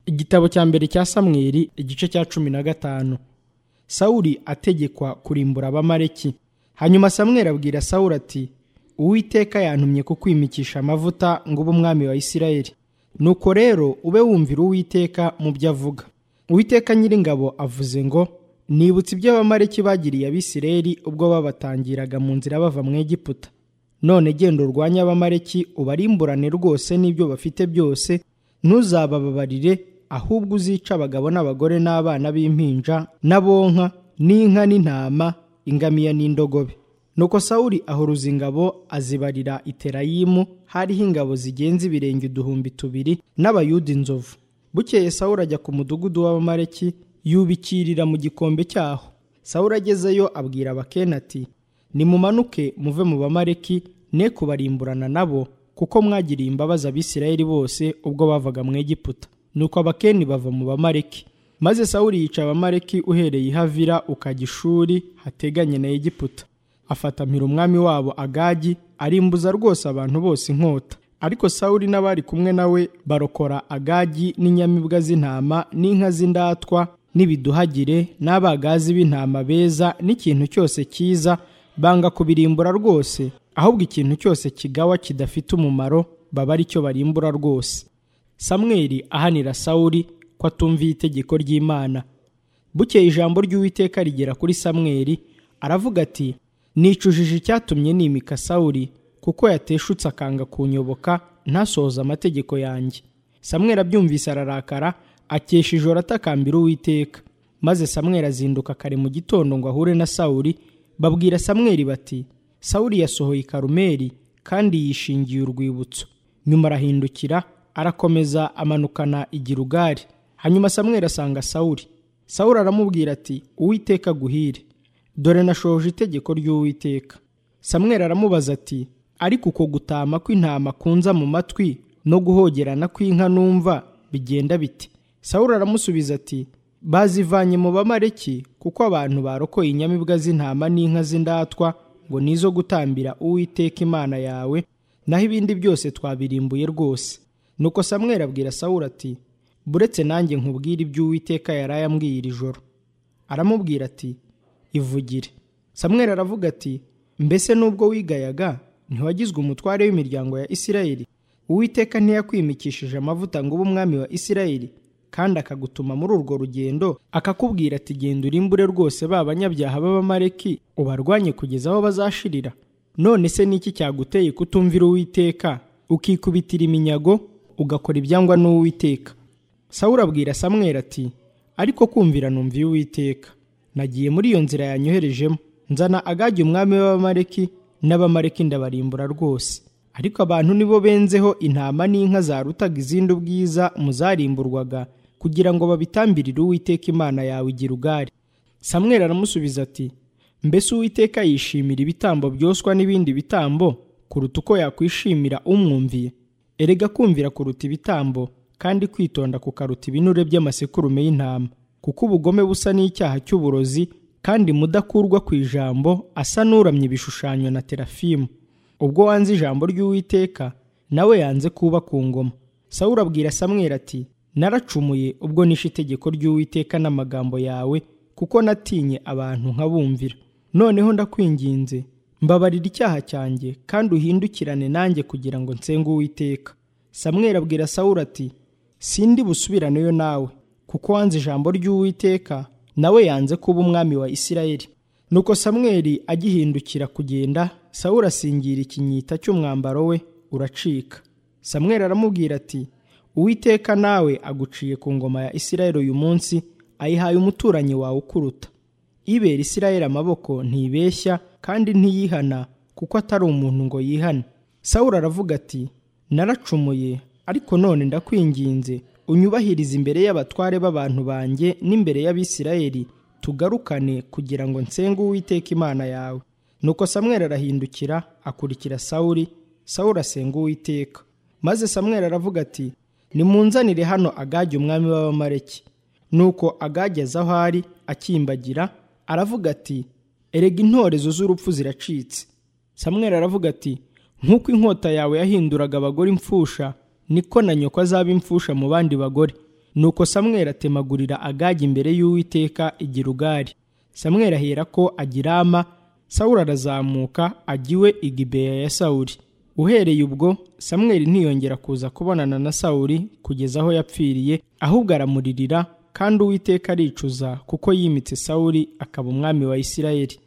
igitabo cya mbere cya samweri igice cya cumi na gatanu sawuli ategekwa kurimbura abamareki hanyuma samweri abwira sawuli ati uwiteka yantumye kukwimikisha amavuta ngo ube umwami wa isirayeli nuko rero ube wumvira uwiteka mu byo avuga uwiteka nyiringabo avuze ngo nibutse ibyo abamareki bagiriye abisirayeli ubwo babatangiraga mu nzira bava mu egiputa none genda urwanye abamareki ubarimburane rwose n'ibyo bafite byose ntuzabababarire ahubwo uzica abagabo n'abagore n'abana b'impinja n'abonka n'inka n'intama ingamiya n'indogobe nuko sawuli ahuruza ingabo azibarira iterayimu hariho ingabo zigenza ibirenge uduhumbi tubiri n'abayuda inzovu bukeye sawuli ajya ku mudugudu w'abamareki yubikirira mu gikombe cyaho sawuli agezeyo abwira abakene ati nimumanuke muve mu bamareki ne kubarimburana nabo kuko mwagiriye imbabazi abisirayeli bose ubwo bavaga mu egiputa nuko abakeni bava mu bamareki maze sawuli yica abamareki uhereye i havira ukajya ishuri hateganye na egiputa afata mpira umwami wabo agagi arimbuza rwose abantu bose inkota ariko sawuli n'abari kumwe nawe barokora agagi n'inyamibwa z'intama n'inka z'indatwa n'ibiduhagire n'abagazi b'intama beza n'ikintu cyose cyiza banga kubirimbura rwose ahubwo ikintu cyose kigawa kidafite umumaro baba ari cyo barimbura rwose samweri ahanira sawuli ko atumviye itegeko ry'imana bukeye ijambo ry'uwiteka rigera kuri samweri aravuga ati nicujije icyatumye nimika sawuli kuko yateshutse akanga kunyoboka ntasohoze amategeko yanjye samweri abyumvise ararakara akesha ijoro atakambira uwiteka maze samweri azinduka kare mu gitondo ngo ahure na sawuli babwira samweri bati sawuli yasohoye i karumeri kandi yishingiye urwibutso nyuma arahindukira arakomeza amanukana igirugari hanyuma samweri asanga sawuli sawuli aramubwira ati uwiteka aguhire dore nashohoje itegeko ry'uwiteka samweri aramubaza ati ariko uko gutama kw'intama kunza mu matwi no guhogerana kw'inka numva bigenda bite sawuli aramusubiza ati bazivanye mu bamareki kuko abantu barokoye inyamibwa z'intama n'inka z'indatwa ngo nizo gutambira uwiteka imana yawe naho ibindi byose twabirimbuye rwose nuko samweri abwira sawuli ati buretse nanjye nkubwire ibyo uwiteka yaraye ambwiye iri joro aramubwira ati ivugire samweri aravuga ati mbese nubwo wigayaga ntiwagizwe umutware w'imiryango ya isirayeli uwiteka ntiyakwimikishije amavuta ngo ube umwami wa isirayeli kandi akagutuma muri urwo rugendo akakubwira ati genda urimbure rwose ba banyabyaha b'abamareki ubarwanye kugeza aho bazashirira none se niki cyaguteye kutumvira uwiteka ukikubitira iminyago ugakora ibyangwa n'uwiteka sawura abwira samwera ati ariko kumvira numviye uwiteka nagiye muri iyo nzira yanyoherejemo nzana agajya umwami w'abamareki n'abamareki ndabarimbura rwose ariko abantu nibo benzeho intama n'inka zarutaga izindi ubwiza mu zarimburwaga kugira ngo babitambirire uwiteka imana yawe igira ugari samweri aramusubiza ati mbese uwiteka yishimira ibitambo byoswa n'ibindi bitambo kuruta uko yakwishimira umwumviye erega kumvira kuruta ibitambo kandi kwitonda kukaruta ibinure by'amasekurume y'intama kuko ubugome busa n'icyaha cy'uburozi kandi mudakurwa ku ijambo asa n'uramye ibishushanyo na terafimu ubwo wanze ijambo ry'uwiteka nawe yanze kuba ku ngoma sawura abwira samweri ati naracumuye ubwo nishe itegeko ry'uwiteka n'amagambo yawe kuko natinye abantu nkabumvira noneho ndakwinginze mbabarira icyaha cyanjye kandi uhindukirane nanjye kugira ngo nsenge uwiteka samweri abwira sawura ati sindi busubiraneyo nawe kuko wanze ijambo ry'uwiteka nawe yanze kuba umwami wa isirayeli nuko samweri agihindukira kugenda sawura asingira ikinyita cy'umwambaro we uracika samweri aramubwira ati uwiteka nawe aguciye ku ngoma ya isirayeli uyu munsi ayihaye umuturanyi wawe ukuruta ibera isirayeli amaboko ntibeshya kandi ntiyihana kuko atari umuntu ngo yihane sawura aravuga ati naracumuye ariko none ndakwinginze unyubahirize imbere y'abatware b'abantu banjye n'imbere y'abisirayeli tugarukane kugira ngo nsenge uwiteka imana yawe nuko samweri arahindukira akurikira sawuri sawuri asenga uwiteka maze samweri aravuga ati nimunzanire hano agajya umwami w'abamareki nuko agageze aho ari akimbagira aravuga ati erega intorezo z'urupfu ziracitse samweri aravuga ati nk'uko inkota yawe yahinduraga abagore imfusha niko na nyoko azaba imfusha mu bandi bagore nuko samweri atemagurira agagi imbere y'uwiteka igirugari samweri ahera ko agirama sawuri arazamuka agiwe igibeya ya sawuri uhereye ubwo samweri ntiyongera kuza kubonana na sawuri kugeza aho yapfiriye ahubwo aramuririra kandi uwiteka aricuza kuko yimitse sawuri akaba umwami wa isirayeli